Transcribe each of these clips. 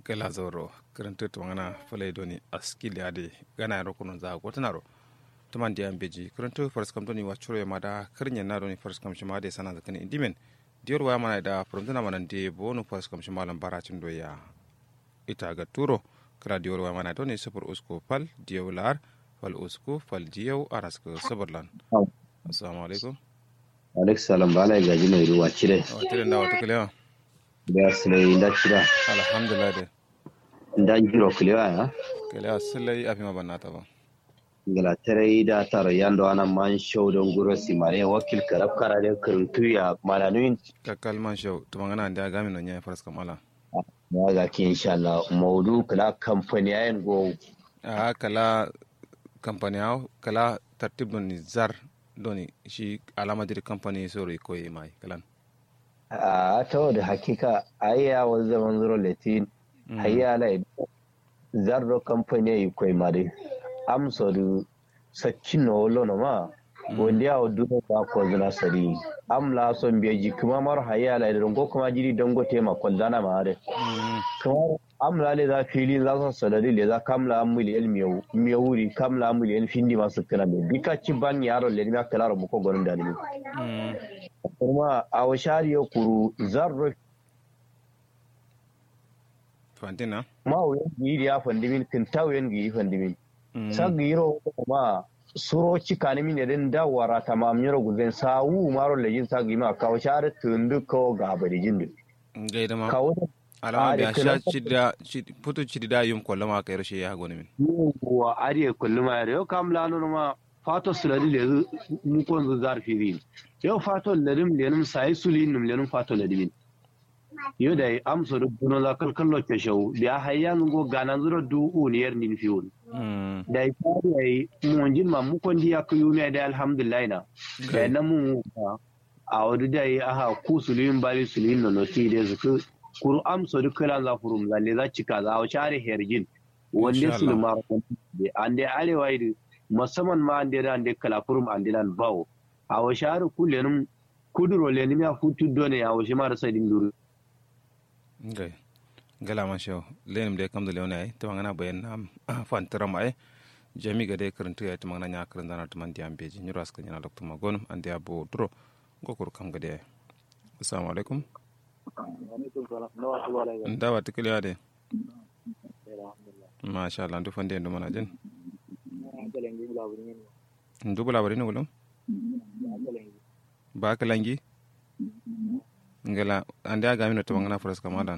gala zoro karanta to ngana fale doni askili ade gana ro kuno za ko tanaro tuman dia beji karanta first kam doni wachuro ya mada karnya na doni first kam shima de sana zakani indimen dior wa mana da frontuna mana de bonu first kam shima lan baracin do ya ita ga turo kra dior wa mana doni super usko pal diolar fal usko fal diyo arasko sabarlan assalamu alaikum alaikum salam bala gaji mai ruwa cire wa tiren da wata kalewa da silai da cira alhamdulillah de da jiro kulewa ya kalewa silai afima banata ba gala tare da taro yando ana man show don guro si mare wakil karab kara da kuruntu ya malanuin kakkal man show to mangana da gami no nya faras kamala ya ga ki insha Allah maudu kala company ayen go a kala company aw kala tartib don ni zar doni shi alama dir company sori ko yi mai kalan a ta da hakika ayya wa zaman zuro latin hayya la zarro company yi koi mare amso du saccin no lono ma wanda ya duno ba ko zina sari am la son beji kuma mar hayya la don go kuma jiri don go tema ko zana ma are kuma am la le za fili za su sadari le za kamla am miliyan miyau miyawuri kamla am miliyan findi masu kana be bika ci ban yaro le ma kala ro ko gonon da ni kuma a washari ya kuru zarro fantina ma wuyan gi ya fandimin kin tawen gi fandimin sagiro ma suro cikani min eden da wara tamam nyoro guzen sawu maro lejin sagi ma kawo share tundu ko gaba da jindu gaida ma kawo alama biya sha cida putu cida yum kolla ma kai rashe ya goni min wa ariye kulluma yau kam lalo ma fato suladi le mu kon zu zarfiri yau fato ledim lenum sai sulin num lenum fato ledimin yo da amso do buno la kal kallo ke show da hayyan go ganan zuro du uniyar nin fiun da ifari ai mun jin ma mu kon diya ku yumi da alhamdulillah na da na mu a wadu da yi aha ku sulin bali sulin no noti da zuku kuru amso do kala za furum lalle za cika za a share herjin wanda sulma da an da arewa yi musamman ma an da an da kala furum an da bawo a wa share kullenum kuduro lenim ya futu done a wa shi ma da sai dinduru ngay gala man show lenim de kam de leona ay to ngana bayen nam fan tram ay jami ga de karantu ya to ngana nya karan dana to man diam beji nyuro aska nyana dokto ma gonum ande abo dro gokur kam ga de assalamu alaikum ndawa tikili ade masha Allah ndu fande ndu mana jen ndu bula bari no gulum ba kalangi ngala ande aga mino to ngana foras kamadan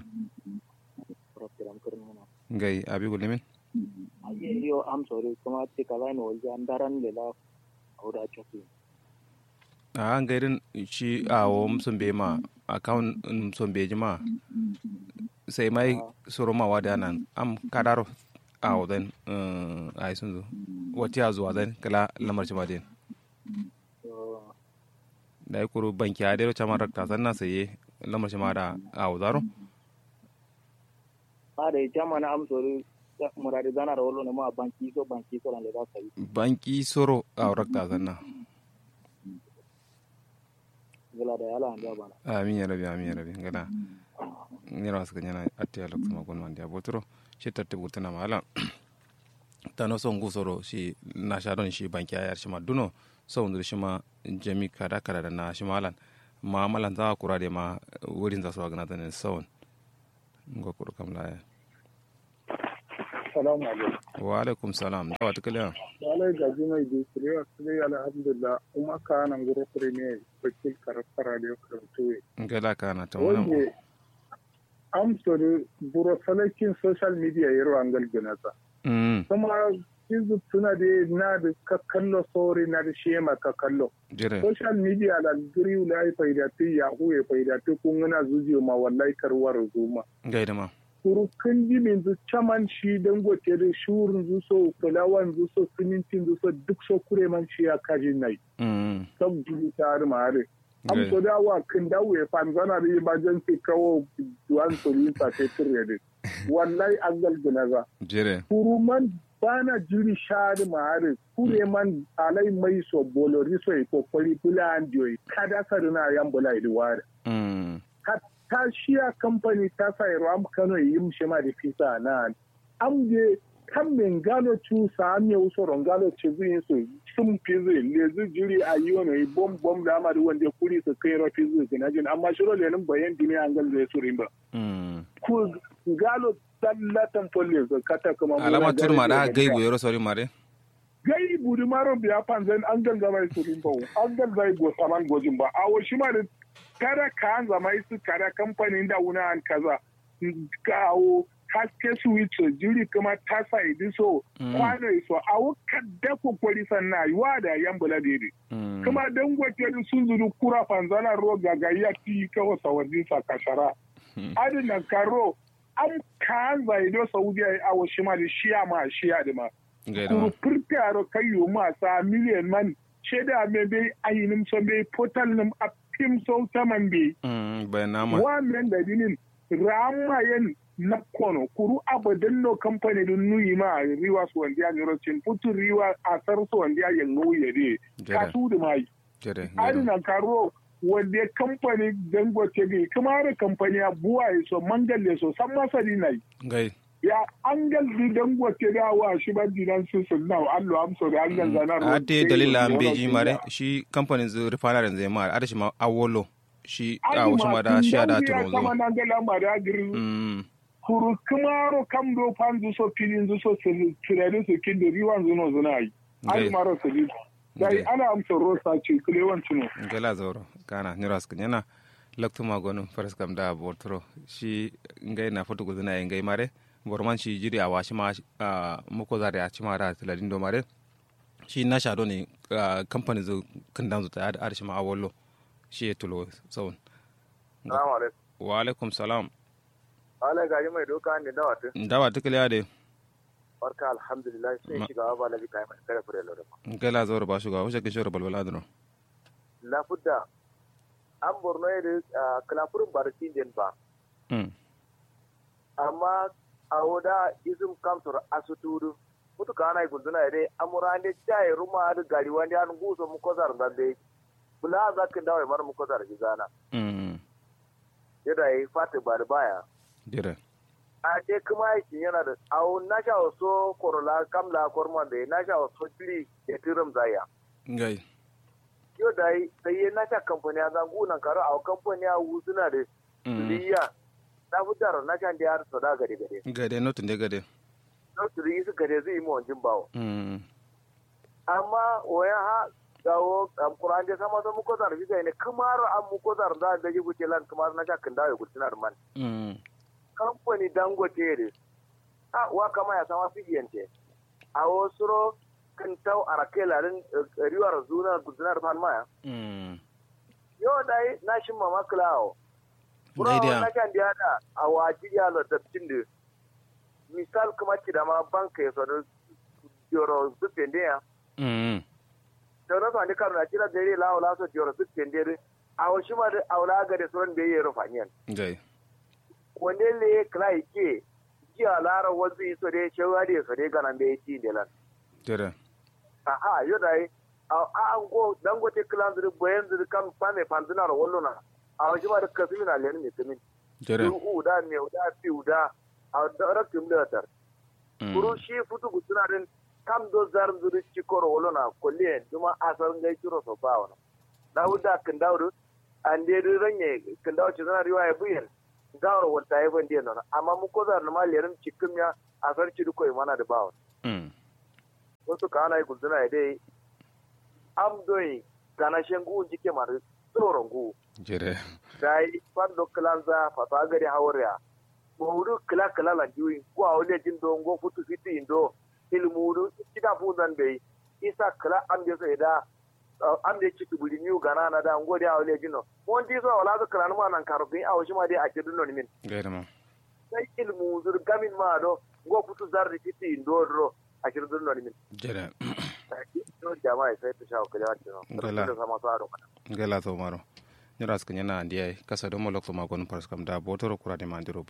ngai abi gulimin yo am sorry kuma te kala no walja andaran le la auda choki a ngairin shi awo msumbe ma account msumbe jima sai mai soro ma wada nan am kadaro awo den ai sun zo wati a zuwa den kala lamar jima den da ya kuru banki a dero chama rakta sanna saye lamar shi ma da a wuzaro? a da ya chama na amsori murari zana da wolo ne ma banki so banki so da za ka yi banki soro a rakta sanna gala da yala an bana amin ya rabi amin ya rabi gala nira wasu kanyana atti ya lokta magun wanda ya botoro shi tatti burtuna mahala ta no son gusoro shi na sha don shi banki a yar shi ma duno sau da shi ma jami kada kada da na shi malan ma malan za kura da ma wurin za su wa ganata ne sau ga kuru kam laya salamu alaikum wa alaikum salam da wata kaliya walai gaji mai bisiri a sire alhamdulillah kuma ka nan guro kure ne wakil karfara da ya karanto gala ka na ta wani wanda amsori buro salakin social media yaro an galginasa kuma yanzu suna da na da kakallo sori na da shema kakallo jire social media da giri la ya faidati yahoo ya faidati kun gana zuziyo ma wallahi karwar zuma gaida ma kurukan jimin zu caman shi dangote da shurin zu so fulawan zu so simintin zu so duk so kure man shi ya kaji nai sab jibi ta har ma hare am so da wa kan dawo ya fan zana da emergency kawo duwan so yin sa te tire wallahi an galgina za jire kuruman bana jiri shari mahari kure man alai mai so bolori so e kokori bula andio kada sarina yan bula idi ware ta shiya kamfani ta sa yaro am kano yi mu shema da fisa na am je kan men galo tu sa am ya uso ron galo ce zin so sun fizi le zu jiri a yi wani bom bom da amari wanda kuri su kai rafi zu gina jin amma shiro le nan bayan dimi an gal zai surin ba ku galo tallatan folle so kata kuma alama turma da gaibu yaro sori mare gai buri maro biya panzan an ganga mai surin ba an ganga go saman gojin ba a wa shi ma da kada ka an zama su kada kamfanin da wuna an kaza kawo haske switch jiri kuma ta sa idi so kwano so a wuka da kokori sannan yiwa da yan bula dede kuma dan gwace sun zuru kura fanzana ro gagaya ti kawo sawadin sa kashara adina karo an kan zaido saudiya a wasu ma da shiya ma shiya da ma kuru furtaro kayo ma sa miliyan man sheda me bai ayinim so bai portal nim a fim so saman bai wannan da dinin ramayen na kono kuru abadan no company dun nuyi ma riwa su wanda ya niro cin putu riwa a sar su wanda ya yin nuyi de ka su da mai adina karo wanda kamfani dangote gai kuma da kamfani ya buwa ya so mangalle so san masari na yi ya an galdi dangote da wa shi ban dinan su sun nawa allo amso da an ganza na ruwa ate dalila an beji mare shi kamfanin zu rifanarin zai ma adashi ma awolo shi a wasu ma da shi da turo zo kuru kumaro kam do panzu so pilin zu so tirare su kin da riwan zuno zuna yi ai maro su bi dai ana amsa rosa ce kule wancin gala zauro kana niras kun yana laktu magonu faras kam da bortro shi ngai na foto guduna ngai mare borman shi jiri a washi ma muko zare a cima da tiladin do mare shi na shado ne kamfani zu kan dan zu ta da arshi ma awollo shi ya tulo saun wa alaikum salam ala gaji mai doka ne dawa ta dawa ta kiliya de barka alhamdulillah sai shiga ba la bi kai mai kare fure lore kai la zawar ba shuga wuce kishore balbala dano la fudda an borno ya kalafurin barci den ba amma a woda izum kamtor asuturu mutu kana yi gunduna ya dai amura ne jaye ruma da gari wani an guso mu kozar da dai bula za ka dawo mar mu kozar gizana yadda yi fata ba da baya dire a je kuma aikin yana da awo na sha waso korola kamla korman da na sha waso tiri ya tiram zaya ngai yau da yi sai na sha kamfani a zangu nan karo a kamfani a wuzuna da liya na fitar na sha da ya harsa da gade gade gade notin da gade notin da su gade zai yi ma wajen bawo amma waya ha gawo kuran da sama da muko zar biga ne kamar an muko zar da da ji guke lan kamar na sha kan dawo gutunar man kamfani dangote ne a wa kama ya sama figiyante a wasu kan tau a rake lalin riwar zuna gudunar palmaya yau da yi na shi mama klawo bura na kan da yada a waji ya lo dabtin da misal kuma ki da ma banka ya sanu joro zufin da ya da na sani kan na kira da ya lawo laso joro zufin da a wasu ma da aula ga da sauran da ya yi rufaniyar wanda le kala ke jiya lara wanzu yi so dai shewa da so dai ganan da ya ci da lan tere aha yo dai a an go dan gote klan zuri bayan zuri kan fame panduna ro wallo na a wajen ma da kasu na len ne tumin tere u da ne u da fi u da a da rakin da tar kuru shi futu gutuna din kam do zar zuri ci koro wallo na kolle duma asar ngai kiro so ba wana dawuda kan dawudu an dai ranye kan dawo ci zana riwaya buyen gawar wata ya ban diya amma mu ko zar ma lerin cikin ya a sarki duko mana da bawa wasu ka ana yi guduna ya dai am doyi gana shen gu jike mara tsoron gu jere dai fando kilanza fata gari hawariya mawudu kila kila la juyi ko a wale jin do ngo futu fiti indo ilmudu kita fundan bai isa kila am da sai da am da citu buli niu gana na da ngo da wale jino mon di so wala ka kran ma nan karbi a wushi ma dai a kidu non min gaida ma sai ilmu zur gamin ma do ngo futu zarri fiti indo ro a kidu non min jere no jama'a sai ta shawo kala tino Gala. da sama sa do gela to maro nyara skanya na ndiye kasa do molok to magon pars kam da botoro kura de mandiro